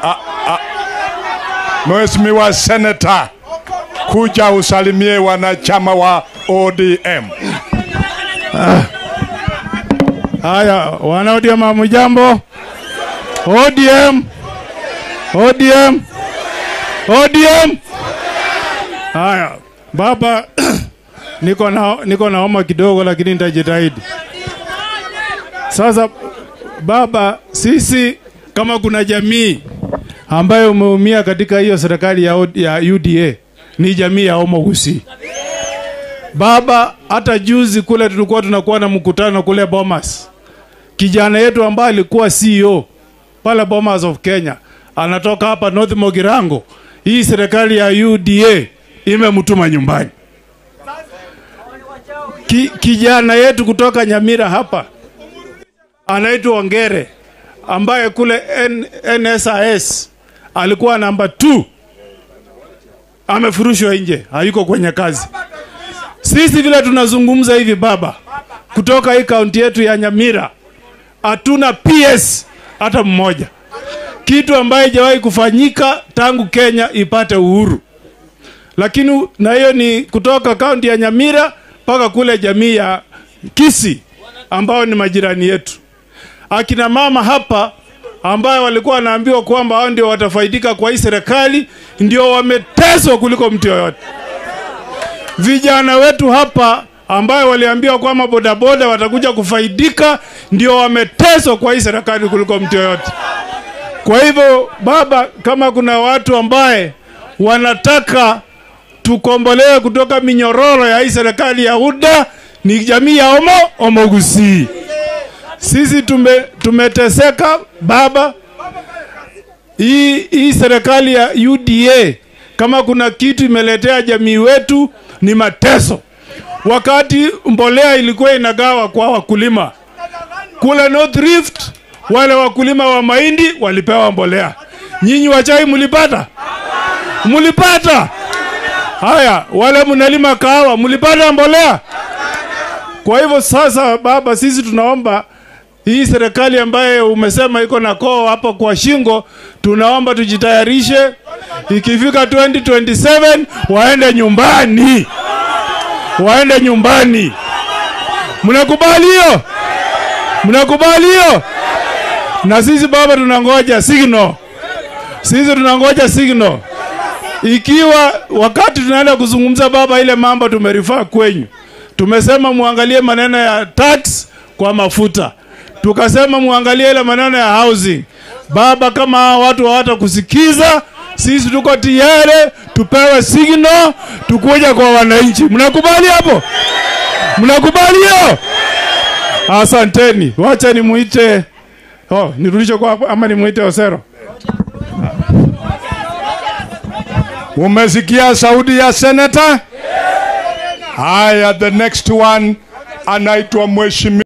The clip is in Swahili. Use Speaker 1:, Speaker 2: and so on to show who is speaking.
Speaker 1: Mheshimiwa Senator, kuja usalimie wanachama wa ODM.
Speaker 2: Haya, wana ODM hamujambo? ODM, ODM, ODM. Haya, baba, niko na niko na homa kidogo, lakini nitajitahidi. Sasa baba, sisi kama kuna jamii ambayo umeumia katika hiyo serikali ya, O- ya UDA ni jamii ya Omo Gusii. Baba, hata juzi kule tulikuwa tunakuwa na mkutano kule Bomas, kijana yetu ambaye alikuwa CEO pale Bomas of Kenya anatoka hapa North Mogirango. Hii serikali ya UDA imemtuma nyumbani. Ki, kijana yetu kutoka Nyamira hapa anaitwa Ongere ambaye kule N, NSIS alikuwa namba 2 amefurushwa nje, hayuko kwenye kazi. Sisi vile tunazungumza hivi baba, kutoka hii kaunti yetu ya Nyamira hatuna PS hata mmoja, kitu ambaye haijawahi kufanyika tangu Kenya ipate uhuru. Lakini na hiyo ni kutoka kaunti ya Nyamira mpaka kule jamii ya Kisii ambao ni majirani yetu. Akina mama hapa ambayo walikuwa wanaambiwa kwamba hao ndio watafaidika kwa hii serikali, ndio wameteswa kuliko mtu yoyote vijana wetu hapa ambayo waliambiwa kwamba bodaboda watakuja kufaidika ndio wameteswa kwa hii serikali kuliko mtu yoyote. Kwa hivyo baba, kama kuna watu ambaye wanataka tukombolewe kutoka minyororo ya hii serikali ya UDA ni jamii ya Omo Omo Gusii. Sisi tume, tumeteseka baba, hii, hii serikali ya UDA kama kuna kitu imeletea jamii wetu ni mateso. Wakati mbolea ilikuwa inagawa kwa wakulima kule North Rift, wale wakulima wa mahindi walipewa mbolea. Nyinyi wa chai mlipata? Mlipata? Haya, wale mnalima kahawa mlipata mbolea? Kwa hivyo sasa, baba, sisi tunaomba hii serikali ambayo umesema iko na koo hapo kwa shingo, tunaomba tujitayarishe, ikifika 2027 waende nyumbani, waende nyumbani. Mnakubali hiyo? Mnakubali hiyo? Na sisi baba, tunangoja signal, sisi tunangoja signal. Ikiwa wakati tunaenda kuzungumza baba, ile mambo tumerifaa kwenyu, tumesema muangalie maneno ya tax kwa mafuta tukasema muangalie ile maneno ya housing. Baba, kama hawa watu hawatakusikiza, sisi tuko tayari tupewe signal tukuja kwa wananchi. Mnakubali hapo? Mnakubali hiyo? Asanteni. Wacha nimuite oh, nirudishe kwa ama nimuite Osero.
Speaker 1: Umesikia sauti ya senata? Haya, the next one anaitwa mheshimiwa